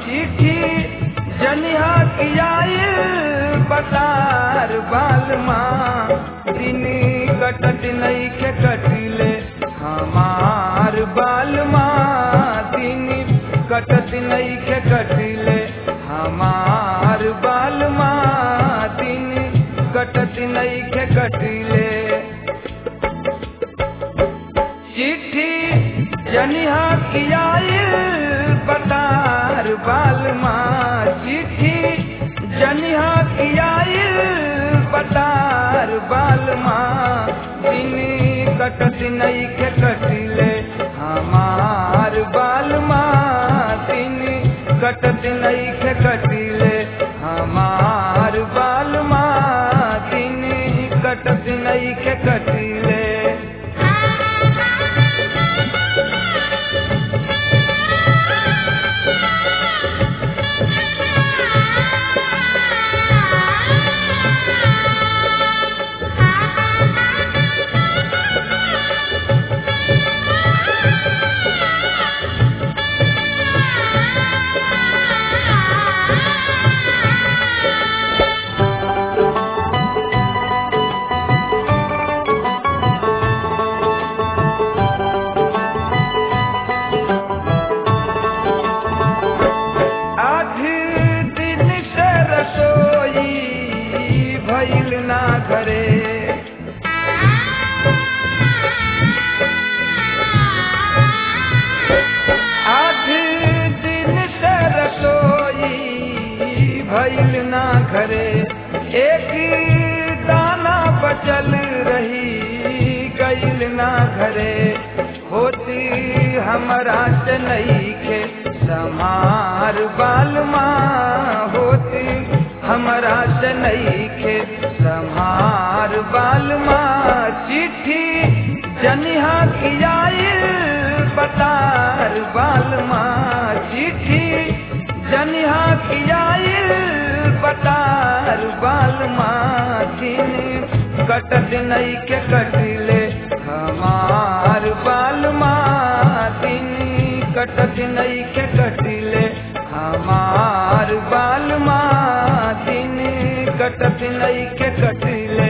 चिट्ठी जनिहा कियाई बतार बाल माँ दिन कटत नहीं के कटिले हमार बाल माँ दिन कटत नहीं के कटिले हमार बाल माँ दिन कटत नहीं के कटिले चिट्ठी जनिहा कियाई बतार बाल माँ चिट्ठी जनिहा कियाई बतार बाल माँ दिन कटत नहीं के कटिले हमार बाल माँ दिन कटत नहीं के कटिले हमार बाल माँ दिन कटत नहीं के कटिले आठ दिन से रसोई भइल ना घरे आठ दिन से रसोई भइल ना घरे एक दाना बचल रही गइल ना घरे होती हमरा से नहीं के समार बाल माँ होती हमरा से नहीं के समार बाल माँ चिट्ठी जनिहा कियाई बतार बाल माँ चिट्ठी जनिहा कियाई बतार बाल माँ दिन कटत नहीं के कटिले हमार बाल माँ दिन कटत नहीं के कटिले हमार बाल माँ दिन कटत नहीं के कटिले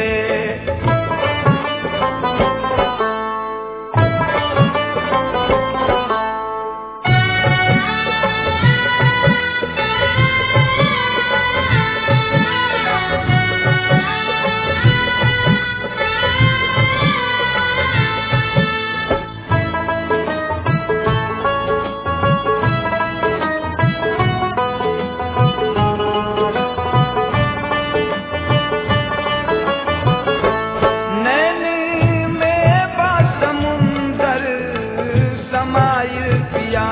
नैनी में बा समुंदर समाइल पिया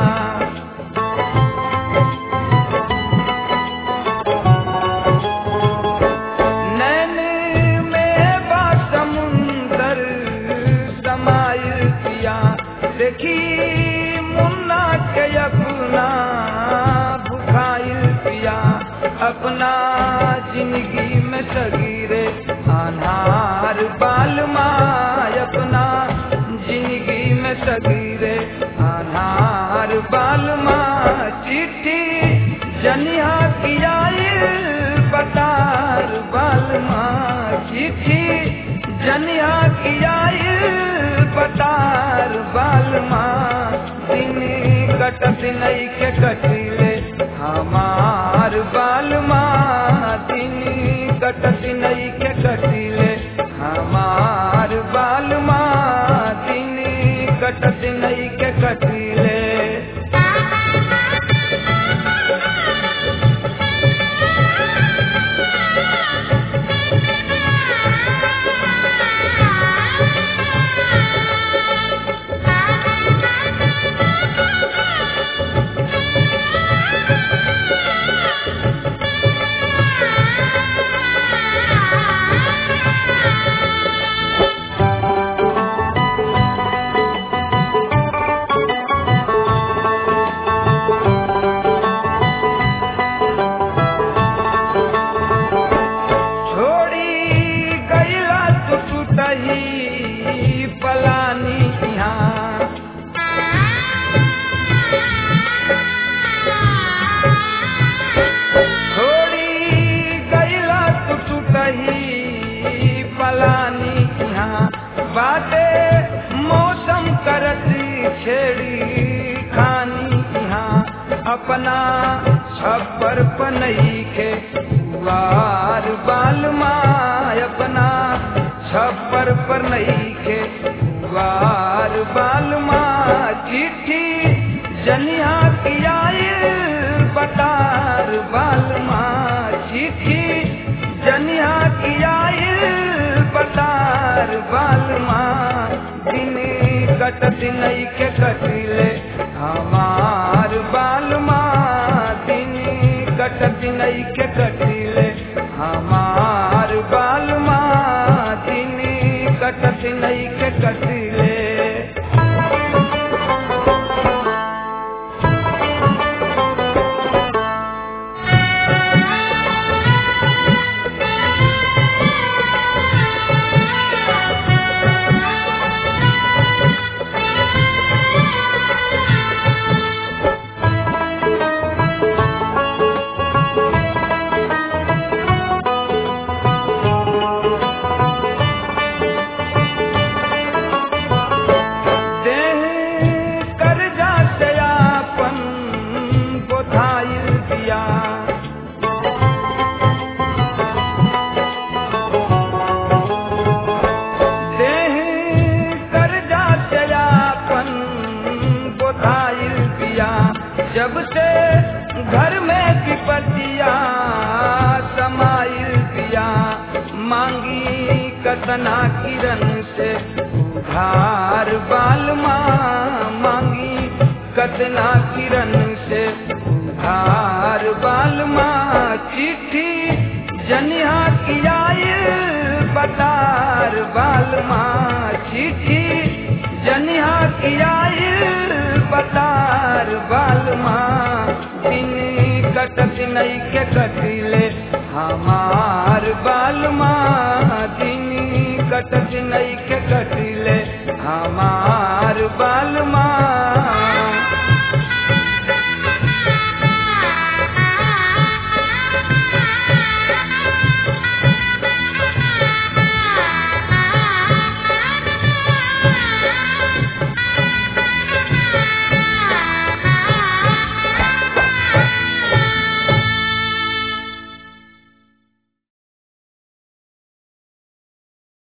नैनी में बा समुंदर समाइल पिया देखी मुन्ना के अपना भुखाइल पिया अपना जिंदगी में सगीरे अनार बाल माँ अपना जिंदगी में सगीरे अनार बाल माँ चिट्ठी जनिहा कियाई बतार बाल माँ चिट्ठी जनिहा कियाई बतार बाल माँ दिन कटत नहीं के कटिले हमार बाल माँ दिन कटत नहीं के कटिले हमार बाल माँ दिन कटत नहीं के कटिले Thank you. बनई के वार बाल माँ अपना छप्पर पर नहीं के वार बाल माँ चिट्ठी जनिया की आए बटार बाल माँ चिट्ठी जनिया की आए बटार बाल माँ दिन कटत नहीं के कटिले हमार बाल माँ दिन कटत नहीं के कटिले हमार बाल माँ दिन कटत नहीं के कटिले देह कर्जा से आपन बोधाइल दिया देह कर्जा से आपन बोधाइल दिया जब से घर में विपतिया समाइल दिया मांगी कतना किरण से उधार बाल माँ मांगी कतना किरण से उधार बाल माँ चिट्ठी जनिया की आए बतार बाल माँ चिट्ठी जनिया की आए बतार बाल माँ दिन कटत नहीं के कटिले हमार बाल माँ दिन कटत नहीं के कटिले हमार बाल माँ